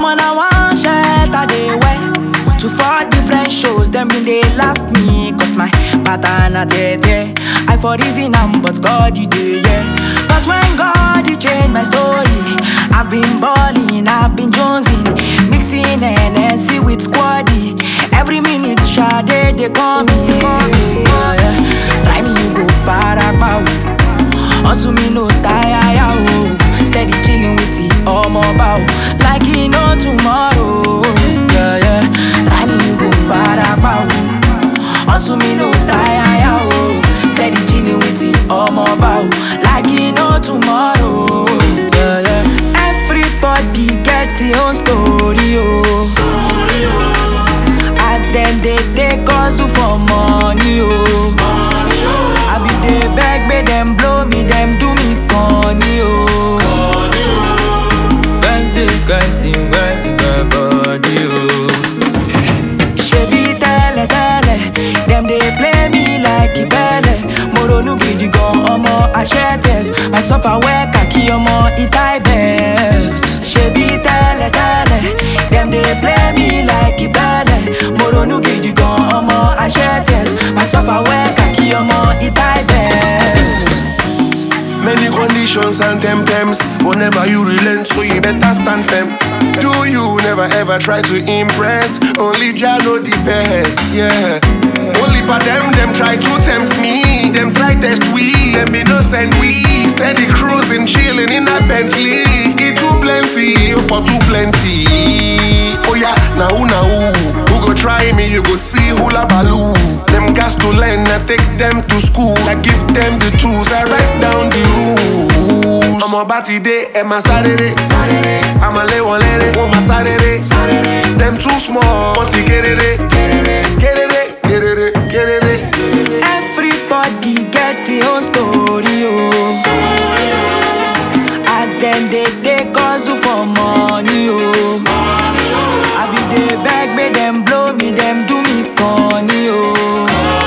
Omo na one shirt I dey wear To four different shows, them been they laugh me Cause my pattern a tete I for reason am, but God he dey, yeah But when God he changed my story I've been balling, I've been jonesing Mixing NSC with squaddy Every minute, Sade, they call me yeah, yeah. Try me, you go far out Hustle me no tire, ya, oh. Steady chilling with the omo bow Like he no tomorrow Yeah, yeah Try me, you go far out Hustle me no tire, ya, oh. Steady chilling with the omo bow Like he no tomorrow Yeah, yeah Everybody get their own story, oh As them they take hustle for money, oh I be dey beg, make them blow me, them do me corny, oh Plenty guys sing well in my body, oh Shebi tẹ́lẹ̀ tẹ́lẹ̀, them dey play me like ìbẹ́lẹ̀ Mo ronú gidi gan ọmọ Ashetes I suffer well kàkí ọmọ Itai belt Ṣebí tẹ́lẹ̀ tẹ́lẹ̀, them dey play me like ìbẹ́lẹ̀ Mo ronú gidi gan ọmọ Ashetes I suffer well kàkí ọmọ Itai belt Many conditions and temptams. Whenever you relent, so you better stand firm. Do you never ever try to impress? Only Jah know the best, yeah. Only for them, them try to tempt me. Them try test we, them be no send we. Steady cruising, chilling in a Bentley. It too plenty, for too plenty. Oh yeah, now who now who? Who go try me? You go see who la value. Them gas to learn, I take them to school. I give them the tools, I write down the rules. I'm about today, and my Saturday. I'm a lay one lady, want my Saturday. Them too small, but you get it, get it, get it, get it, get it. Everybody get their own story, oh. As them they take hustle for money, oh. I be dey beg, make them blow me, them do me corny, oh.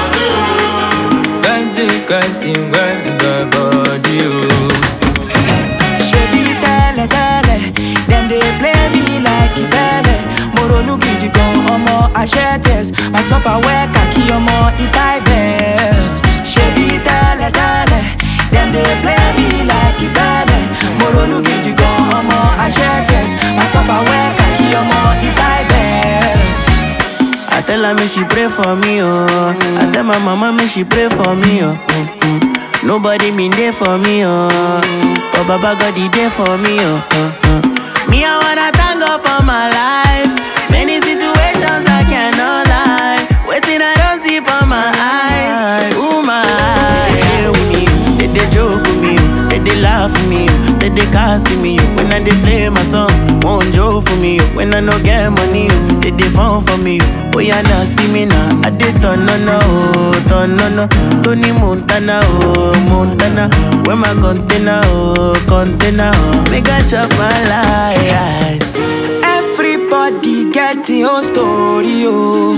Plenty guys sing well in my body, oh. Ṣebí tẹ́lẹ̀ tẹ́lẹ̀, them dey play me like ìbẹ́lẹ̀. Mo ronú gidi gan ọmọ Ashetes, I suffer well kàkí ọmọ Itai belt. Ṣebí tẹ́lẹ̀ tẹ́lẹ̀, them dey play me like ìbẹ́lẹ̀. Mo ronú gidi gan ọmọ Ashetes, I suffer well kàkí ọmọ Itai belt. I tell her me she pray for me, oh. I tell my mama me she pray for me, oh. Mm, mm. Nobody mean there for me, oh. But Baba God he there for me, oh. uh, uh. Me I wanna thank God for my life. Many situations I cannot lie. Waiting I don't see for my eyes. Ooh my, they with me, they they joke with me, they they laugh with me, they they cast me. When I they play my song, won't joke for me. When I no get money, they they phone for me. Oh yeah, now see me now. I did turn no no, oh, turn no no. Tony Montana, oh Montana. Where my container, oh container, oh. Make I chop my life. Everybody get their own story, oh.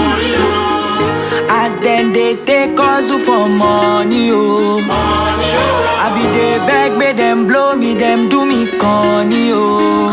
As them they take hustle for money, oh. I be dey beg, make them blow me, them do me corny, oh.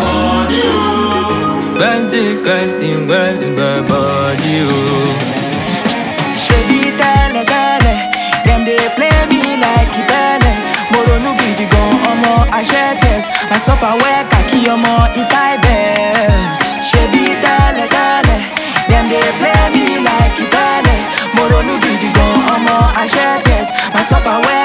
Plenty guys sing well in my body, oh. Ṣebí tẹ́lẹ̀ tẹ́lẹ̀, them dey play me like ìbẹ́lẹ̀. Mo ronú gidi gan ọmọ Ashetes, I suffer well kàkí ọmọ Itai belt. Ṣebí tẹ́lẹ̀ tẹ́lẹ̀, them dey play me like ìbẹ́lẹ̀. Mo ronú gidi gan ọmọ Ashetes, I suffer well